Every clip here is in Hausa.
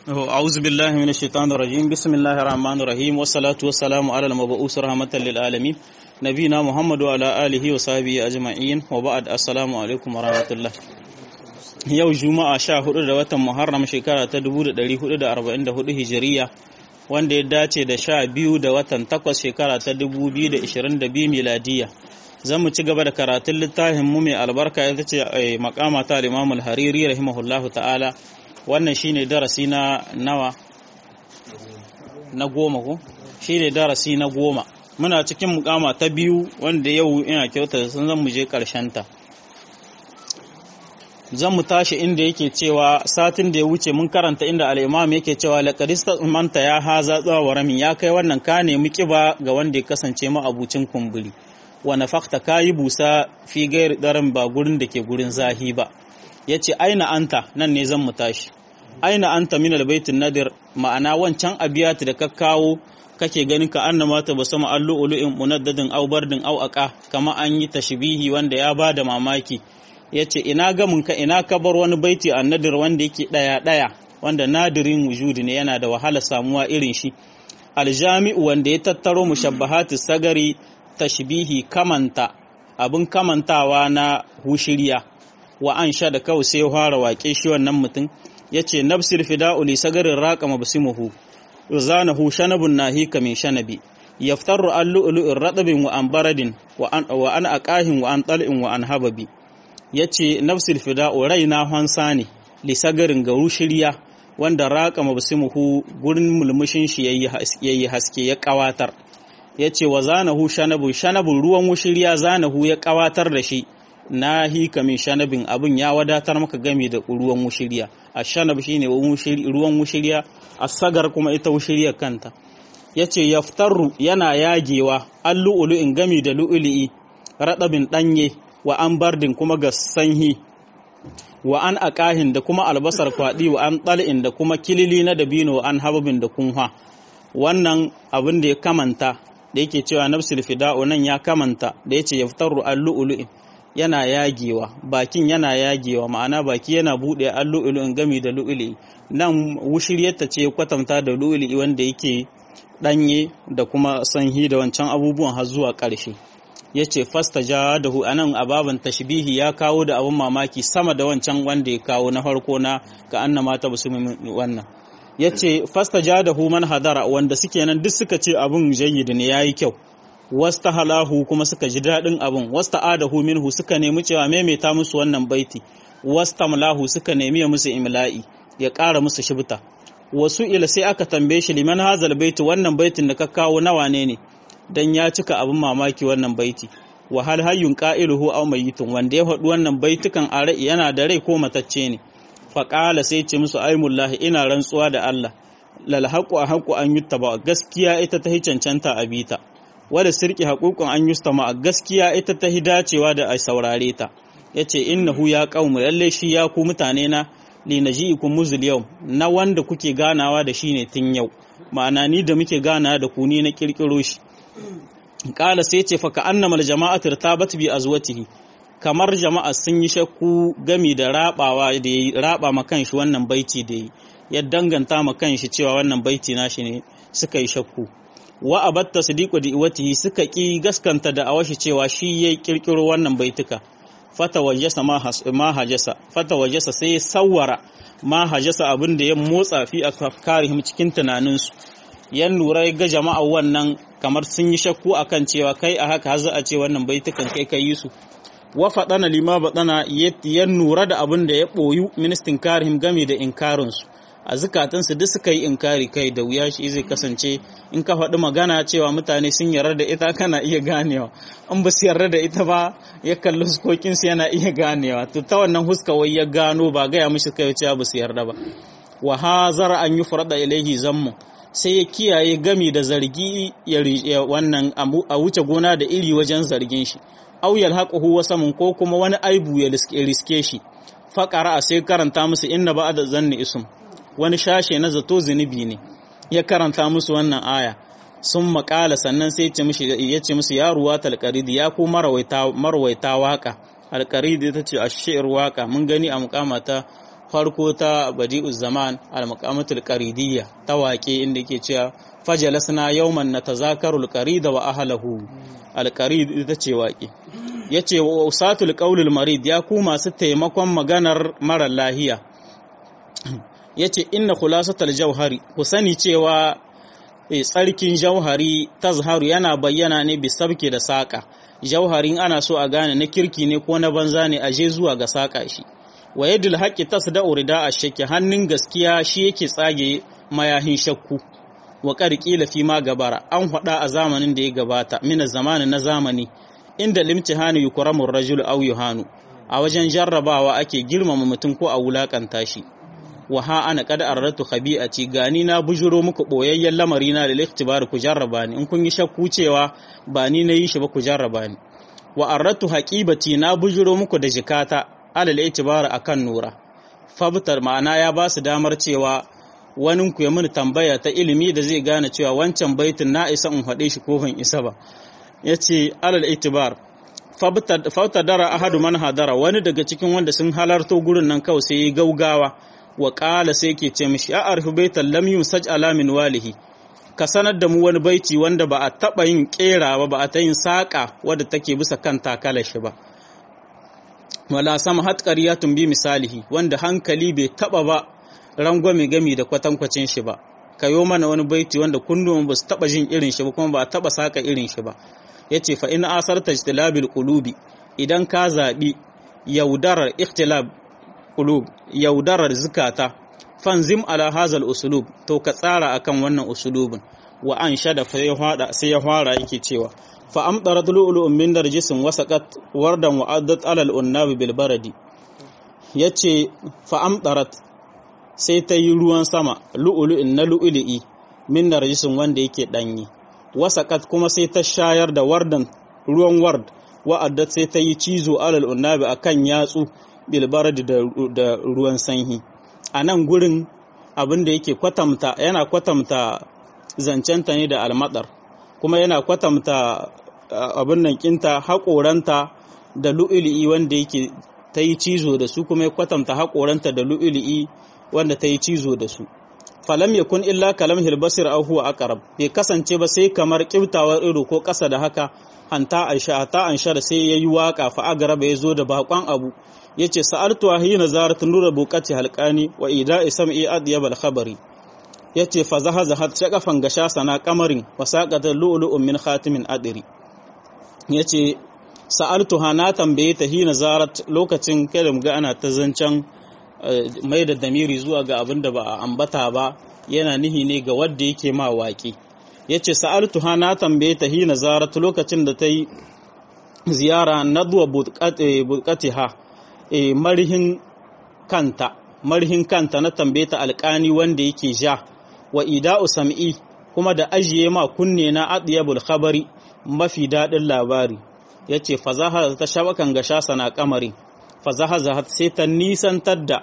أعوذ بالله من الشيطان الرجيم بسم الله الرحمن الرحيم والصلاة والسلام على المبعوث رحمة للعالمين نبينا محمد وعلى آله وصحبه أجمعين وبعد السلام عليكم ورحمة الله yau juma'a sha hudu da watan muharram shekara ta 1444 hijiriya wanda ya dace da sha biyu da watan takwas shekara ta 2022 miladiya zan mu ci gaba da karatun littafin mu mai albarka ita ce makama ta al-imam al-hariri rahimahullahu ta'ala wannan shine darasi na nawa na goma ko shine darasi na goma muna cikin mukama ta biyu wanda yau ina kyauta sun zan mu je karshen ta zan mu tashi inda yake cewa satin da ya wuce mun karanta inda al'imam yake cewa laƙarista manta ya haza tsawa rami ya kai wannan ka nemi ƙiba ga wanda ya kasance ma'abucin kumburi wani fakta ka yi busa fi gairi ɗarin ba gurin da ke gurin zahi ba ya ce aina anta nan ne zan mu tashi aina anta min albaitin nadir ma'ana wancan abiyati da ka kawo kake ganin ka annama ta basu ma'allu ulu'in munaddadin au bardin au aka kama an yi tashbihi wanda ya ba da mamaki ya ce ina gaminka ina ka bar wani baiti a nadir wanda yake ɗaya-ɗaya wanda nadirin wujudi ne yana da wahala samuwa irin shi aljami'u wanda ya tattaro mushabbahati sagari tashbihi kamanta abin kamantawa na hushiriya wa an sha da kawai sai fara waƙe shi wannan mutum ya ce nafsir fida'u li sagarin raƙa mabsimuhu zanahu shanabun nahika min shanabi yaftaru an lu'lu'in radabin wa an baradin wa an aqahin wa an tal'in wa an hababi ya ce nafsul fida'u raina hansa ne lisagarin garu shirya wanda raƙa mabsimuhu gurin mulmushin shi yayi haske ya ƙawatar ya ce wa zanahu shanabu shanabun ruwan wushirya zanahu ya ƙawatar da shi na hika min shanabin abin ya wadatar maka game da ruwan wushirya a shanab shine ruwan wushirya a sagar kuma ita wushirya kanta ya ce yaftarru yana yagewa an lu'ulu'in gami da lu'ulu'i raɗabin ɗanye wa an bardin kuma ga sanyi wa an akahin da kuma albasar kwaɗi wa an ɗal'in da kuma kilili na dabino wa an hababin da kunha wannan abin da ya kamanta da yake cewa nafsul fida'u nan ya kamanta da yace yaftaru al-lu'lu'in yana yagewa bakin yana yagewa ma'ana baki yana bude al-lu'lu'in gami da lu'lu'i nan wushiryarta ce kwatanta da lu'lu'i wanda yake danye da kuma sanyi da wancan abubuwan har zuwa ƙarshe ya ce fasta ja da hu anan ababan tashbihi ya kawo da abin mamaki sama da wancan wanda ya kawo na farko na ga anna mata basu wannan ya ce fasta ja da hu man hadara wanda suke nan duk suka ce abin jayyid ne yayi kyau wasta halahu kuma suka ji daɗin abin wasta adahu minhu suka nemi cewa maimaita musu wannan baiti wasta malahu suka nemi ya musu imla'i ya ƙara musu shibta wasu ila sai aka tambaye shi liman hazal baiti wannan baitin da ka kawo nawa ne ne dan ya cika abin mamaki wannan baiti wa hal hayyun qa'iluhu aw mayyitun wanda ya faɗi wannan baitukan a rai yana da rai ko matacce ne fa qala sai ce musu aymullahi ina rantsuwa da Allah lal haqu haqu an yuttaba gaskiya ita ta cancanta a bita wala sirki haququn an yustama gaskiya ita ta dacewa da a saurare ta yace innahu ya qaumu lalle shi ya ku mutane na li naji'ikum muzul yau na wanda kuke ganawa da shi ne tun yau ma'ana ni da muke ganawa da ku ni na kirkiro shi kala sai ce fa ka'annama jama'atul tabat bi azwatihi kamar jama'a sun yi shakku gami da rabawa da yayi raba ma kanshi wannan baiti da yayi ya danganta ma kanshi cewa wannan baiti nashi ne suka yi shakku wa abatta sadiqu di iwatihi suka ki gaskanta da awashi cewa shi yayi kirkiro wannan baituka fata wajasa ma hajasa fata wajasa sai ya sawara ma hajasa abin da ya motsa fi afkarihim cikin tunaninsu yan lura ga jama'a wannan kamar sun yi shakku akan cewa kai a haka har za a ce wannan baitukan kai kai su wa faɗana lima baɗana ya nura da abin da ya ɓoyu ministin karihim game da inkarinsu a zukatansu duk suka yi inkari kai da wuya shi zai kasance in ka faɗi magana cewa mutane sun yarda da ita kana iya ganewa in ba su yarda da ita ba ya kalli huskokinsu yana iya ganewa to ta wannan huska wai ya gano ba gaya mishi kai cewa ba su yarda ba wa hazara an yi furada ilaihi zammu sai ya kiyaye gami da zargi ya wannan a wuce gona da iri wajen zargin shi aw yalhaquhu wasamun ko kuma wani aibu ya riske shi faqara sai karanta musu inna ba'da zanni ism wani shashe na zato zunubi ne ya karanta musu wannan aya sun makala sannan sai ya ce musu ya ruwa talqaridi ya ku marwaita marwaita waka alqaridi ta ce ashir waka mun gani a mukamata farko ta badi'uz zaman al-maqamatul qaridiyya ta waƙe inda yake cewa fajalasna yawman natazakarul qarida wa ahlahu al-qarid ita ce waƙe yace wa usatul qaulul marid ya ku masu taimakon maganar mara lahiya yace inna khulasatul jauhari ku sani cewa tsarkin jauhari tazharu yana bayyana ne bisabki da saƙa jauharin ana so a gane na kirki ne ko na banza ne aje zuwa ga saƙa shi wa yadul haqqi tasda'u rida ash-shakki hannun gaskiya shi yake tsage mayahin shakku wa qila fi ma gabara an faɗa a zamanin da ya gabata mina zamani na zamani inda limtihani yukramu ar-rajulu aw yuhanu a wajen jarrabawa ake girmama mutum ko a wulakanta shi wa ha ana kada arratu khabi'ati gani na bujuro muku boyayyen lamari na da liktibar ku jarraba ni in kun yi shakku cewa ba ni na yi shi ba ku jarraba ni wa arratu haqibati na bujuro muku da jikata alal itibar akan nura fabtar ma'ana ya ba su damar cewa wani ku ya mini tambaya ta ilimi da zai gane cewa wancan baitin na isa in faɗe shi ko ban isa ba yace alal itibar fabtar dara ahadu man hadara wani daga cikin wanda sun halarto gurin nan kawai sai gaugawa wa ƙala sai ke ce mishi a arfi baitan lam yusaj ala min walihi ka sanar da mu wani baiti wanda ba a taɓa yin ƙera ba ba a ta yin saƙa wadda take bisa kan takala shi ba wala sama hat tun bi misalihi wanda hankali bai taɓa ba rangwame gami da kwatankwacin shi ba ka yo mana wani baiti wanda kundin ba su taɓa jin irin shi ba kuma ba a taɓa saƙa irin shi ba ya ce fa in asarta ijtilabil qulubi idan ka zaɓi yaudarar ikhtilab qulub yaudarar zukata fanzim ala hazal usulub to ka tsara akan wannan usulubin wa an shada fa ya hada sai ya fara yake cewa fa amdarat lu'lu'un min darjisin wasaqat wardan wa addat ala al-unnab bil baradi yace fa amdarat sai ta yi ruwan sama lu'lu'in na lu'lu'i min darjisin wanda yake danyi wasaqat kuma sai ta shayar da wardan ruwan ward wa addat sai ta yi cizo ala al-unnab akan yatsu bilbaradi da ruwan sanyi a nan gurin abin da yake kwatamta yana kwatamta zancenta ne da almadar kuma yana kwatamta abin nan kinta haƙoranta da lu'ili'i wanda yake ta yi cizo da su kuma ya kwatamta haƙoranta da lu'ili'i wanda ta yi cizo da su falam ya kun illa kalam hilbasir au huwa aqrab bai kasance ba sai kamar kiftawar ido ko ƙasa da haka hanta aisha ta anshar sai yayi waka fa agaraba ya zo da bakon abu yace sa'altu hina zarat nura buqati halqani wa ida'i sam'i adyab al-khabari yace fa zahaza hat shaqafan gasha sana kamarin wa saqata lu'lu'un min khatimin adiri yace sa'altu hana tambaye ta hina zarat lokacin kada ga ana ta zancan mai da damiri zuwa ga abin da ba a ambata ba yana nihi ne ga wanda yake ma waƙi yace sa'altu hana tambaye ta hina zarat lokacin da ta yi ziyara nadwa buqatiha e, marhin kanta marhin kanta na tambaye ta alƙani wanda yake ja wa ida'u sam'i kuma da ajiye ma kunne na adiyabul khabari mafi daɗin labari yace fazaha ta shabakan gasha sana kamari fazaha sai ta nisantar da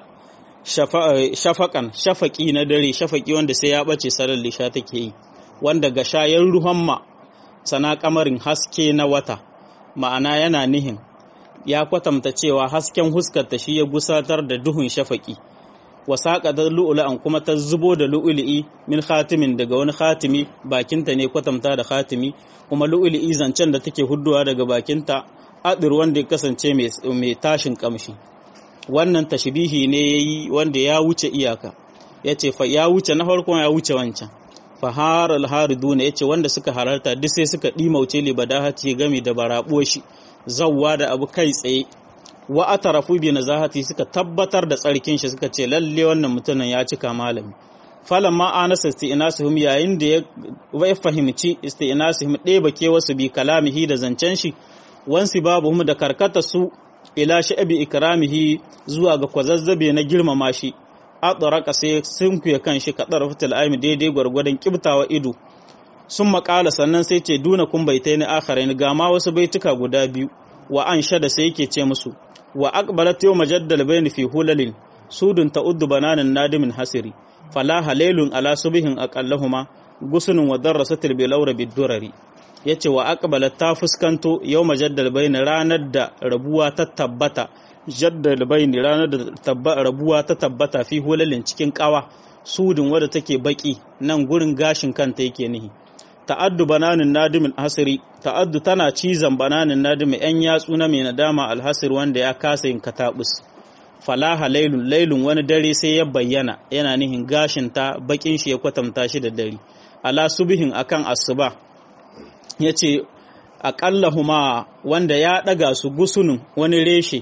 shafakan shafaki na dare shafaki wanda sai ya bace sarar lisha take yi wanda gasha yan ruhan ma sana kamarin haske na wata ma'ana yana nihin ya kwatanta cewa hasken huskarta shi ya gusatar da duhun shafaki wasaƙa da lu'ulu'an kuma ta zubo da lu'ulu'i min khatimin daga wani khatimi bakinta ne kwatanta da khatimi kuma lu'ulu'i zancen da take hudduwa daga bakinta adir wanda ya kasance mai tashin kamshi wannan tashbihi ne yayi wanda ya wuce iyaka yace fa ya wuce na farkon ya wuce wancan fahar alhariduna yace wanda suka halarta duk sai suka dimauce libadahati gami da barabuwar shi zawwa da abu kai tsaye wa atarafu bi nazahati suka tabbatar da tsarkin shi suka ce lalle wannan mutumin ya cika malami falamma anasa isti'nasuhum yayin da ya fahimci isti'nasuhum ɗeba ke wasu bi kalamihi da zancen shi wansi babuhum da karkata su ila sha'bi ikramihi zuwa ga kwazazzabe na girmama shi atsaraka sai sunkuya kan shi kadar fitil aimi daidai gwargwadon kibtawa ido sun makala sannan sai ce duna kun baitai ni akharin ga ma wasu baituka guda biyu wa an shada sai yake ce musu wa aqbalat yawma jaddal bayni fi hulalin sudun ta'uddu bananin nadimin hasiri fala halailun ala subihin aqallahuma gusunun wa darrasatil bilawra bidurari yace wa aqbala ta fuskanto yawma jaddal bayna ranar da rabuwa ta tabbata jaddal bayni ranar da tabba rabuwa ta tabbata fi hulalin cikin kawa sudun wadda take baki nan gurin gashin kanta yake nihi ta'addu bananin nadimin hasiri ta'addu tana cizon bananin nadimin yan yatsu na mai nadama alhasir wanda ya kasa yin katabus falaha lailun lailun wani dare sai ya bayyana yana nihin gashin ta bakin shi ya kwatanta shi da dare ala subihin akan asuba yace aqallahuma wanda ya daga su gusunun wani reshe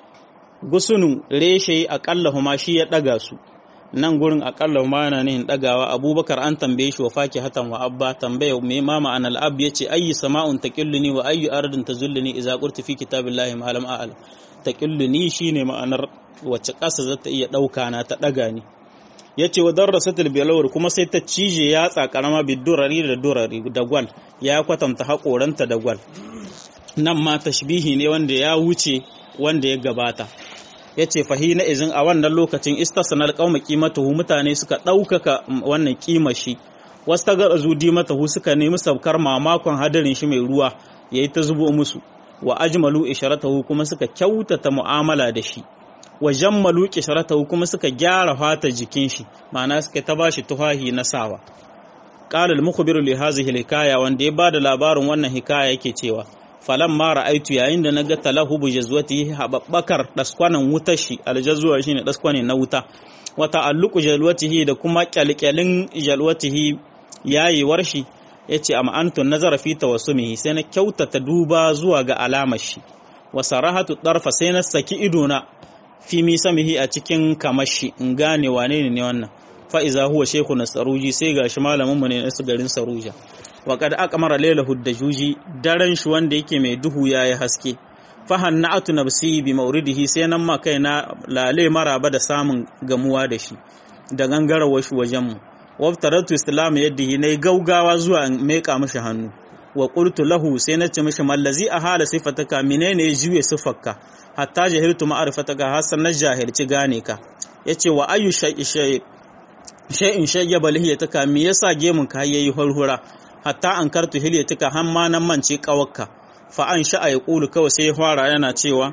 gusunun reshe aqallahuma shi ya daga su nan gurin akalla ma yana nihin dagawa abubakar an tambaye shi wa faki hatan wa abba tambaya me ma ma'anal ab yace ayyi sama'un taqilluni wa ayyu ardin tazulluni idza qultu fi kitabillahi ma lam a'al taqilluni shine ma'anar wacce ƙasa za ta iya ɗauka na ta ɗaga ni yace wa darrasatul bilawr kuma sai ta cije yatsa karama bidurari da durari da gwal ya kwatanta haƙoranta da gwal nan ma tashbihi ne wanda ya wuce wanda ya gabata ya ce fahina izin a wannan lokacin istasanar kauma kimatahu mutane suka ɗaukaka wannan kima shi wasu ta gara zudi matahu suka nemi saukar mamakon hadarin shi mai ruwa ya yi ta zubo musu wa ajmalu isharatahu kuma suka kyautata mu'amala da shi wa jammalu isharatahu kuma suka gyara fatar jikin shi ma'ana suka ta bashi tuhahi na sawa qala al-mukhbiru li hadhihi hikaya wanda ya bada labarin wannan hikaya yake cewa falan ma ra'aitu yayin da naga talahubu jazwati hababbakar daskwanan wutar shi aljazwa shine daskwane na wuta wa ta'alluqu jalwatihi da kuma kyalkyalin jalwatihi yayewar shi yace amma antun nazara fi tawassumihi sai na kyautata duba zuwa ga alamar shi wa sarahatu darfa sai na saki idona fi misamihi a cikin kamashi in gane wane ne wannan fa iza huwa shaykhun saruji sai gashi malamin mu ne na garin saruja wa kad aqmara laylahu dajuji daren shi wanda yake mai duhu yayi haske fahanna'atu nafsi bi mauridihi sai nan ma kaina lale maraba da samun gamuwa da shi da gangarawar shi wajen mu waftaratu islam yaddihi nay gaugawa zuwa meka mishi hannu wa qultu lahu sai na ce mishi mallazi a hala sifataka menene ya juye sifarka hatta jahiltu ma'rifataka hasan na jahilci gane ka yace wa ayu shay'in shay'in shayyaba lihiyataka me yasa gemun ka yayi hurhura hatta an kartu hilyatika har ma nan mance kawakka fa an sha'a ya kulu kawai sai ya fara yana cewa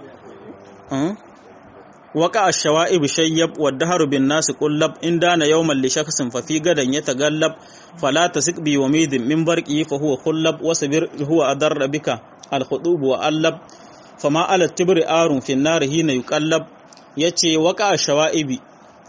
waka ash-shawa'ib shayyab wa daharu bin nas qullab in dana yawman li shakhsin fa fi gadan yatagallab fala tasik bi wamidin min barqi fa huwa khullab wa sabir huwa adarra bika al-khudub wa allab fama ala tibri arun fi an-nar hina yuqallab yace waka ash-shawa'ibi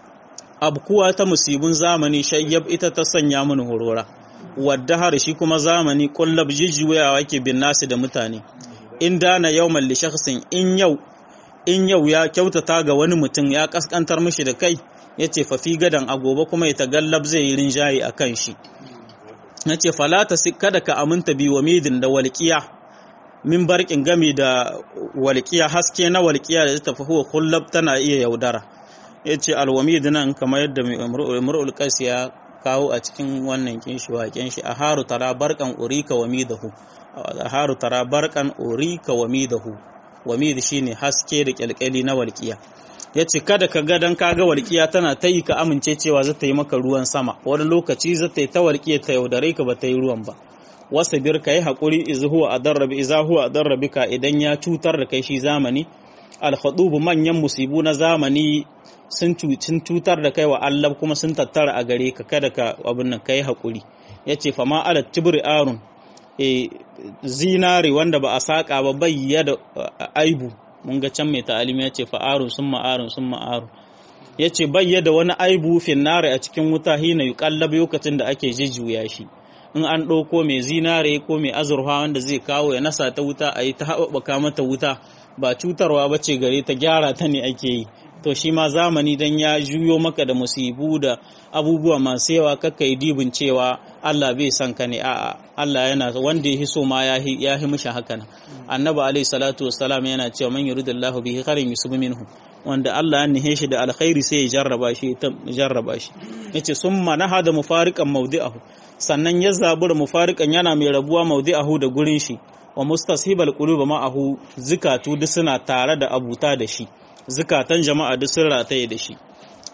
abkuwa ta musibin zamani shayyab ita ta sanya mun horora wadda har shi kuma zamani kullab jijjuyawa ke bin nasu da mutane in dana yawman li shakhsin in yau in yau ya kyautata ga wani mutum ya kaskantar mishi da kai yace fa fi gadan a gobe kuma ya tagallab zai yi rinjayi a kan shi yace falata kada ka aminta bi wa midin da walqiya min barkin gami da walqiya haske na walqiya da ta huwa kullab tana iya yaudara yace alwamid nan kamar yadda imrul qais ya kawo a cikin wannan kinshi waken shi a haru tara barkan urika wa midahu a haru tara barkan urika wa midahu wa mid shine haske da kyalkyali na walƙiya yace kada ka ga dan kaga walƙiya tana ta yi ka amince cewa za ta yi maka ruwan sama wani lokaci za ta yi ta walƙiya ta yaudare ka ba ta yi ruwan ba wasa bir ka yi haƙuri izu huwa adarrabi iza huwa adarrabika idan ya cutar da kai shi zamani alhadubu manyan musibu na zamani sun cutar da kai wa Allah kuma sun tattara a gare ka kada ka abin nan kai hakuri yace fa ma ala tibri arun e zinare wanda ba a saka ba bayya da aibu mun ga can mai ta'alimi yace fa arun summa arun summa arun yace bayya da wani aibu finnare a cikin wuta hina yuqallab lokacin da ake jijjuya shi in an ɗauko mai zinare ko mai azurfa wanda zai kawo ya nasa ta wuta a yi ta haɓaka mata wuta ba cutarwa ba ce gare ta gyara ta ne ake yi to shi ma zamani dan ya juyo maka da musibu da abubuwa masu yawa kakka yi dibin cewa Allah bai san ka ne a'a Allah yana wanda ya so ma ya hi mishi haka nan annabi alaihi salatu wassalam yana cewa man yuridullahu bihi khairan yusib minhu wanda Allah ya nihe shi da alkhairi sai ya jarraba shi ta jarraba shi yace summa nahada mufariqan mawdi'ahu sannan ya zabura mufariqan yana mai rabuwa mawdi'ahu da gurin shi wa mustashibal quluba ma'ahu zikatu duk suna tare da abuta da shi zukatan jama'a duk sun rataye da shi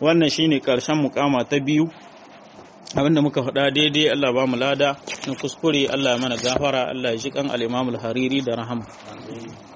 wannan shine karshen mukama ta biyu abinda muka faɗa daidai Allah ba mu lada na kuskure Allah ya mana gafara Allah ya ji kan al-Imam al-Hariri da rahama